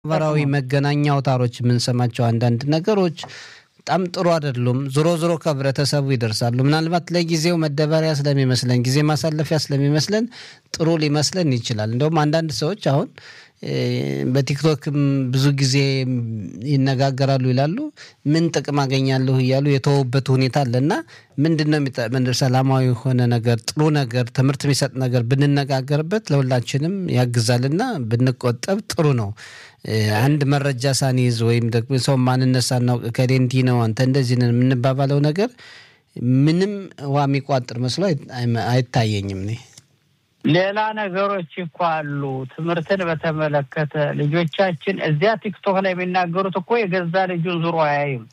ማህበራዊ መገናኛ አውታሮች የምንሰማቸው አንዳንድ ነገሮች በጣም ጥሩ አይደሉም። ዞሮ ዞሮ ከህብረተሰቡ ይደርሳሉ። ምናልባት ለጊዜው መደበሪያ ስለሚመስለን ጊዜ ማሳለፊያ ስለሚመስለን ጥሩ ሊመስለን ይችላል። እንደውም አንዳንድ ሰዎች አሁን በቲክቶክም ብዙ ጊዜ ይነጋገራሉ ይላሉ። ምን ጥቅም አገኛለሁ እያሉ የተወበት ሁኔታ አለና ምንድን ነው የሚጠቅመን? ሰላማዊ የሆነ ነገር ጥሩ ነገር ትምህርት የሚሰጥ ነገር ብንነጋገርበት ለሁላችንም ያግዛልና ብንቆጠብ ጥሩ ነው። አንድ መረጃ ሳንይዝ ወይም ደግሞ ሰው ማንነት ሳናውቅ ከሌ እንዲህ ነው አንተ እንደዚህ ነን የምንባባለው ነገር ምንም ውሃ የሚቋጥር መስሎ አይታየኝም እኔ ሌላ ነገሮች እኮ አሉ። ትምህርትን በተመለከተ ልጆቻችን እዚያ ቲክቶክ ላይ የሚናገሩት እኮ የገዛ ልጁን ዙሮ አያይም።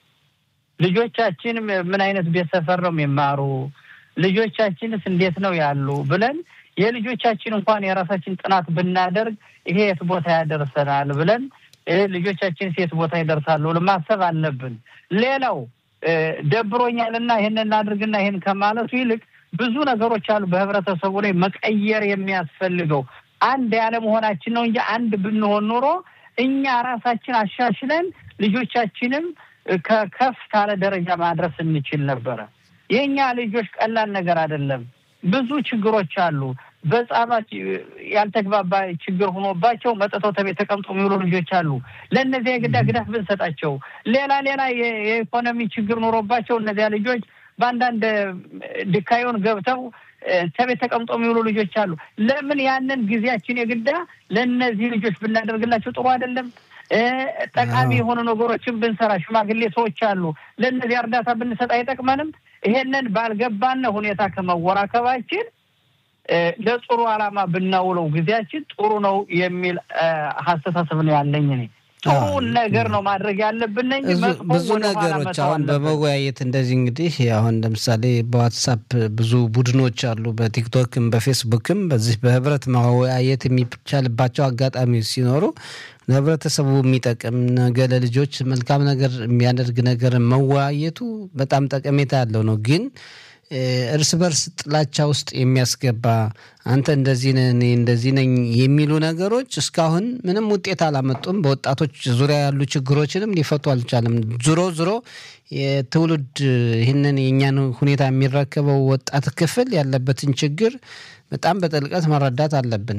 ልጆቻችን ምን አይነት ቤት ሰፈር ነው የሚማሩ፣ ልጆቻችንስ እንዴት ነው ያሉ ብለን የልጆቻችን እንኳን የራሳችን ጥናት ብናደርግ ይሄ የት ቦታ ያደርሰናል ብለን ልጆቻችን የት ቦታ ይደርሳሉ ማሰብ አለብን። ሌላው ደብሮኛልና ይህን እናድርግና ይህን ከማለቱ ይልቅ ብዙ ነገሮች አሉ በህብረተሰቡ ላይ መቀየር የሚያስፈልገው አንድ ያለመሆናችን ነው እንጂ አንድ ብንሆን ኖሮ እኛ ራሳችን አሻሽለን ልጆቻችንም ከከፍ ካለ ደረጃ ማድረስ እንችል ነበረ። የእኛ ልጆች ቀላል ነገር አይደለም። ብዙ ችግሮች አሉ። በጻባት ያልተግባባ ችግር ሆኖባቸው መጥተው ተቤት ተቀምጦ የሚውሉ ልጆች አሉ። ለእነዚያ የግዳ ግዳፍ ብንሰጣቸው፣ ሌላ ሌላ የኢኮኖሚ ችግር ኖሮባቸው እነዚያ ልጆች በአንዳንድ ድካዮን ገብተው ተቤት ተቀምጦ የሚውሉ ልጆች አሉ። ለምን ያንን ጊዜያችን የግዳ ለእነዚህ ልጆች ብናደርግላቸው ጥሩ አይደለም? ጠቃሚ የሆኑ ነገሮችን ብንሰራ፣ ሽማግሌ ሰዎች አሉ፣ ለእነዚህ እርዳታ ብንሰጥ አይጠቅመንም? ይሄንን ባልገባነ ሁኔታ ከመወራከባችን ለጥሩ ዓላማ ብናውለው ጊዜያችን ጥሩ ነው የሚል አስተሳሰብ ነው ያለኝ እኔ። ጥሩ ነገር ነው ማድረግ ያለብን እንጂ ብዙ ነገሮች አሁን በመወያየት እንደዚህ እንግዲህ አሁን ለምሳሌ በዋትሳፕ ብዙ ቡድኖች አሉ፣ በቲክቶክም በፌስቡክም በዚህ በህብረት መወያየት የሚቻልባቸው አጋጣሚዎች ሲኖሩ ለህብረተሰቡ የሚጠቅም ነገ ለልጆች መልካም ነገር የሚያደርግ ነገር መወያየቱ በጣም ጠቀሜታ ያለው ነው ግን እርስ በርስ ጥላቻ ውስጥ የሚያስገባ አንተ እንደዚህ ነህ እኔ እንደዚህ ነኝ የሚሉ ነገሮች እስካሁን ምንም ውጤት አላመጡም። በወጣቶች ዙሪያ ያሉ ችግሮችንም ሊፈቱ አልቻለም። ዞሮ ዞሮ የትውልድ ይህንን የእኛን ሁኔታ የሚረከበው ወጣት ክፍል ያለበትን ችግር በጣም በጥልቀት መረዳት አለብን።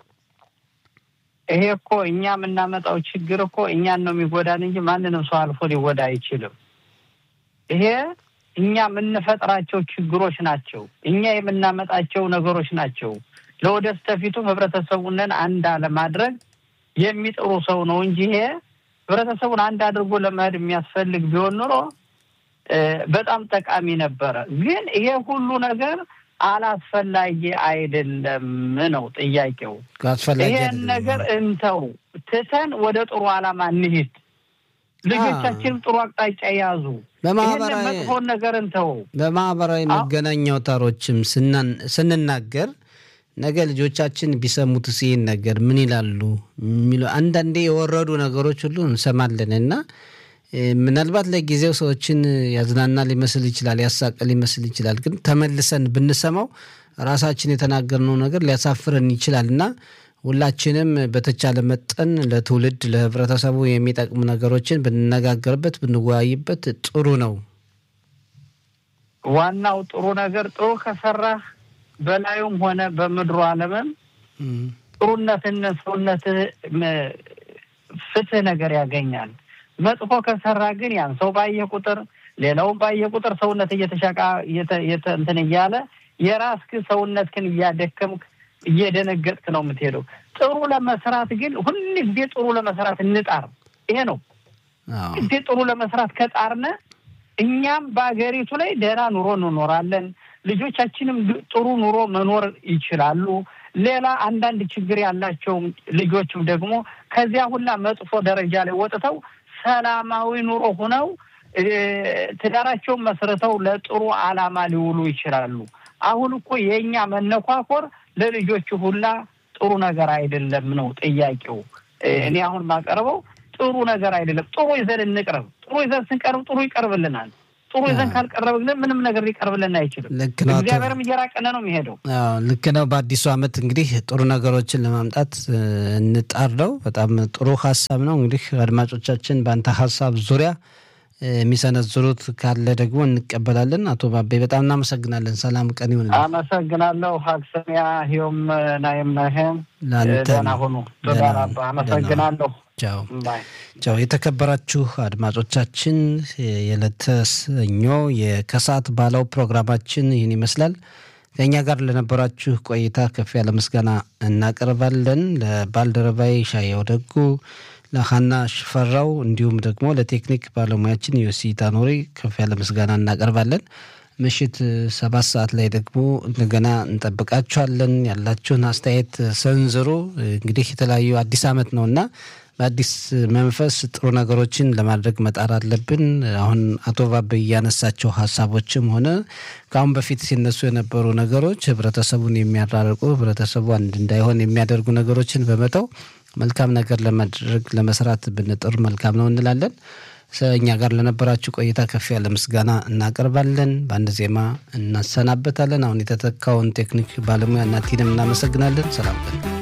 ይሄ እኮ እኛ የምናመጣው ችግር እኮ እኛን ነው የሚጎዳን እንጂ ማንንም ሰው አልፎ ሊጎዳ አይችልም። ይሄ እኛ የምንፈጥራቸው ችግሮች ናቸው። እኛ የምናመጣቸው ነገሮች ናቸው። ለወደፊቱም ህብረተሰቡንን አንድ አለማድረግ የሚጥሩ ሰው ነው እንጂ ይሄ ህብረተሰቡን አንድ አድርጎ ለመሄድ የሚያስፈልግ ቢሆን ኑሮ በጣም ጠቃሚ ነበረ። ግን ይሄ ሁሉ ነገር አላስፈላጊ አይደለም ነው ጥያቄው። ይሄን ነገር እንተው፣ ትተን ወደ ጥሩ ዓላማ እንሂድ። ልጆቻችንም ጥሩ አቅጣጫ የያዙ በማህበራዊ መጥፎን ነገር እንተው። በማህበራዊ መገናኛ አውታሮችም ስንናገር ነገ ልጆቻችን ቢሰሙት ይህን ነገር ምን ይላሉ የሚሉ አንዳንዴ የወረዱ ነገሮች ሁሉ እንሰማለን እና ምናልባት ለጊዜው ሰዎችን ያዝናና ሊመስል ይችላል፣ ያሳቀ ሊመስል ይችላል። ግን ተመልሰን ብንሰማው ራሳችን የተናገርነው ነገር ሊያሳፍረን ይችላል እና ሁላችንም በተቻለ መጠን ለትውልድ ለህብረተሰቡ የሚጠቅሙ ነገሮችን ብንነጋገርበት ብንወያይበት ጥሩ ነው። ዋናው ጥሩ ነገር ጥሩ ከሰራህ በላዩም ሆነ በምድሩ ዓለምም ጥሩነትን ሰውነትህ ፍትህ ነገር ያገኛል። መጥፎ ከሰራ ግን ያን ሰው ባየ ቁጥር ሌላውን ባየ ቁጥር ሰውነት እየተሻቃ እንትን እያለ የራስህ ሰውነትህን እያደከምክ እየደነገጥክ ነው የምትሄደው። ጥሩ ለመስራት ግን ሁል ጊዜ ጥሩ ለመስራት እንጣር። ይሄ ነው ጊዜ ጥሩ ለመስራት ከጣርነ እኛም በሀገሪቱ ላይ ደህና ኑሮ እንኖራለን። ልጆቻችንም ጥሩ ኑሮ መኖር ይችላሉ። ሌላ አንዳንድ ችግር ያላቸው ልጆችም ደግሞ ከዚያ ሁላ መጥፎ ደረጃ ላይ ወጥተው ሰላማዊ ኑሮ ሆነው ትዳራቸውን መስርተው ለጥሩ ዓላማ ሊውሉ ይችላሉ። አሁን እኮ የእኛ መነኳኮር ለልጆቹ ሁላ ጥሩ ነገር አይደለም ነው ጥያቄው። እኔ አሁን ማቀርበው ጥሩ ነገር አይደለም። ጥሩ ይዘን እንቅረብ። ጥሩ ይዘን ስንቀርብ ጥሩ ይቀርብልናል። ጥሩ ይዘን ካልቀረብን ምንም ነገር ሊቀርብልን አይችልም። ልክ ነው። እግዚአብሔርም እየራቀነ ነው የሚሄደው። ልክ ነው። በአዲሱ ዓመት እንግዲህ ጥሩ ነገሮችን ለማምጣት እንጣር ነው። በጣም ጥሩ ሀሳብ ነው። እንግዲህ አድማጮቻችን በአንተ ሀሳብ ዙሪያ የሚሰነዝሩት ካለ ደግሞ እንቀበላለን። አቶ ባቤ በጣም እናመሰግናለን። ሰላም ቀን ይሁን። አመሰግናለሁ። ሀክሰሚያ ሂዮም ናይም ነህም ለአንተ ደህና ሁኑ። ተዳራባ አመሰግናለሁ። ቻው ቻው። የተከበራችሁ አድማጮቻችን የዕለተ ሰኞ የከሰዓት ባለው ፕሮግራማችን ይህን ይመስላል። ከእኛ ጋር ለነበራችሁ ቆይታ ከፍ ያለ ምስጋና እናቀርባለን። ለባልደረባይ ሻየው ደጉ ለሀና ሽፈራው እንዲሁም ደግሞ ለቴክኒክ ባለሙያችን ዮሲ ታኖሪ ከፍ ያለ ምስጋና እናቀርባለን። ምሽት ሰባት ሰዓት ላይ ደግሞ እንደገና እንጠብቃችኋለን። ያላችሁን አስተያየት ሰንዝሩ። እንግዲህ የተለያዩ አዲስ ዓመት ነው እና በአዲስ መንፈስ ጥሩ ነገሮችን ለማድረግ መጣር አለብን። አሁን አቶ ባበ እያነሳቸው ሀሳቦችም ሆነ ከአሁን በፊት ሲነሱ የነበሩ ነገሮች ህብረተሰቡን የሚያራርቁ ህብረተሰቡ አንድ እንዳይሆን የሚያደርጉ ነገሮችን በመተው መልካም ነገር ለማድረግ ለመስራት ብንጥር መልካም ነው እንላለን። እኛ ጋር ለነበራችሁ ቆይታ ከፍ ያለ ምስጋና እናቀርባለን። በአንድ ዜማ እናሰናበታለን። አሁን የተተካውን ቴክኒክ ባለሙያ እናቲንም እናመሰግናለን። ሰላም ቀን